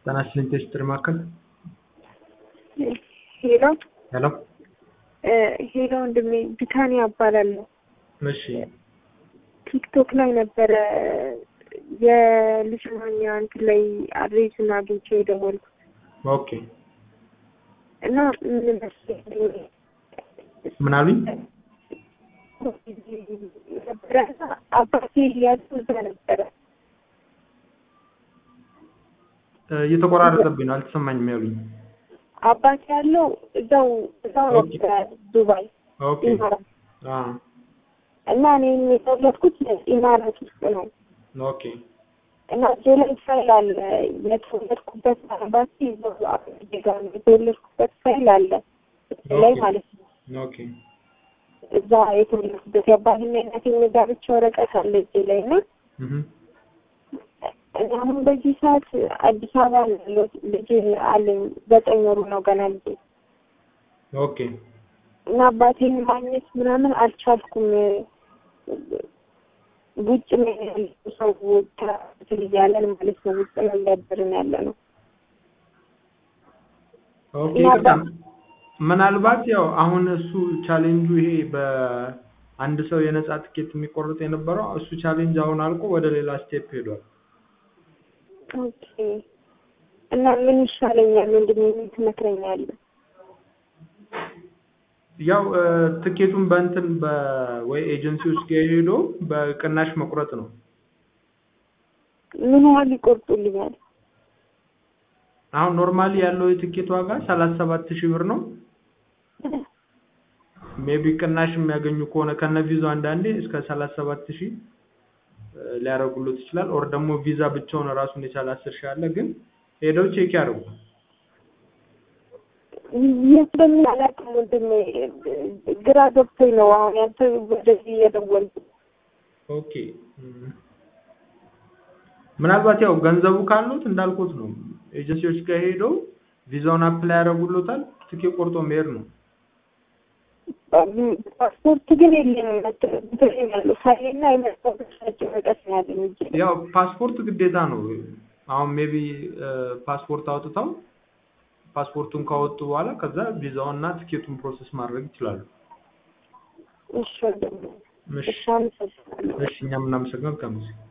ጤና ይስጥልኝ ቴስትሪ ማዕከል ሄሎ ሄሎ ሄሎ ወንድሜ ቢታኒያ እባላለሁ። እሺ ቲክቶክ ላይ ነበረ የልጅ ማኛ እንትን ላይ አድሬሱን አግኝቼ የደወልኩት ኦኬ እና ምን መሰለኝ ምን አሉኝ? ነበረ አባቴ ያሉ እዛ ነበረ እ እየተቆራረጠብኝ ነው አልተሰማኝም ያሉኝ። አባቴ ያለው እዛው እዛው ኦኬ። ነበረ ዱባይ ኦኬ ኢማራት አ እና እኔ የተወለድኩት ኢማራት ውስጥ ነው ኦኬ እና እጄ ላይ ፋይል አለ የተወለድኩበት አባቴ እዛው አባቴ ጋር ነው የተወለድኩበት ፋይል አለ እጄ ላይ ኦኬ። ማለት ነው ኦኬ እዛ የተወለድኩበት የአባትና የእናቴ ጋብቻ ወረቀት አለ እጄ ላይ እና እህ እና አሁን በዚህ ሰዓት አዲስ አበባ ነው ያለሁት። ልጅ አለኝ ዘጠኝ ወሩ ነው ገና ልጅ ኦኬ እና አባቴን ማግኘት ምናምን አልቻልኩም። ውጭ ነው ያለ ሰው እንትን እያለን ማለት ነው ውጭ ነው እያደርን ያለ ነው። ኦኬ እና ይቅርታ በ- ምናልባት ያው አሁን እሱ ቻሌንጁ ይሄ በአንድ ሰው የነጻ ትኬት የሚቆርጥ የነበረው እሱ ቻሌንጅ አሁን አልቆ ወደ ሌላ ስቴፕ ሄዷል። ኦኬ እና ምን ይሻለኛል? ምንድን ነው ምን ትመክረኛለህ? ያው እ፣ ትኬቱን በእንትን በወይ ኤጀንሲዎች ጋር ሄዶ በቅናሽ መቁረጥ ነው። ምን ያህል ይቆርጡልኛል? አሁን ኖርማሊ ያለው የትኬት ዋጋ ሰላሳ ሰባት ሺህ ብር ነው። ሜቢ ቅናሽ የሚያገኙ ከሆነ ከነ ቪዛው አንዳንዴ እስከ ሰላሳ ሰባት ሺህ ሊያደርጉሎት ይችላል። ኦር ደግሞ ቪዛ ብቻውን ራሱን የቻለ አስር ሺህ አለ። ግን ሄደው ቼክ ያደርጉ። የት በምን አላውቅም ወንድሜ፣ ግራ ገብቶኝ ነው አሁን ያንተ ወደዚህ እየደወልኩት ኦኬ እም። ምናልባት ያው ገንዘቡ ካሉት እንዳልኩት ነው ኤጀንሲዎች ጋር ሄደው ቪዛውን አፕላይ ያደርጉሎታል። ትኬት ቆርጦ መሄድ ነው። ፓስፖርት ግን የለኝም። መጥቶኝ ያለው ፋይልና የመስታወት ወረቀት ነው ያለኝ እንጂ ያው ፓስፖርት ግዴታ ነው። አሁን ሜቢ ፓስፖርት አውጥተው ፓስፖርቱን ካወጡ በኋላ ከዛ ቪዛውን እና ትኬቱን ፕሮሰስ ማድረግ ይችላሉ። እሺ ወንድሜ፣ እሺ እሺ አመሰግናለሁ። እሺ እኛም እናመሰግናለን። ከመሰግን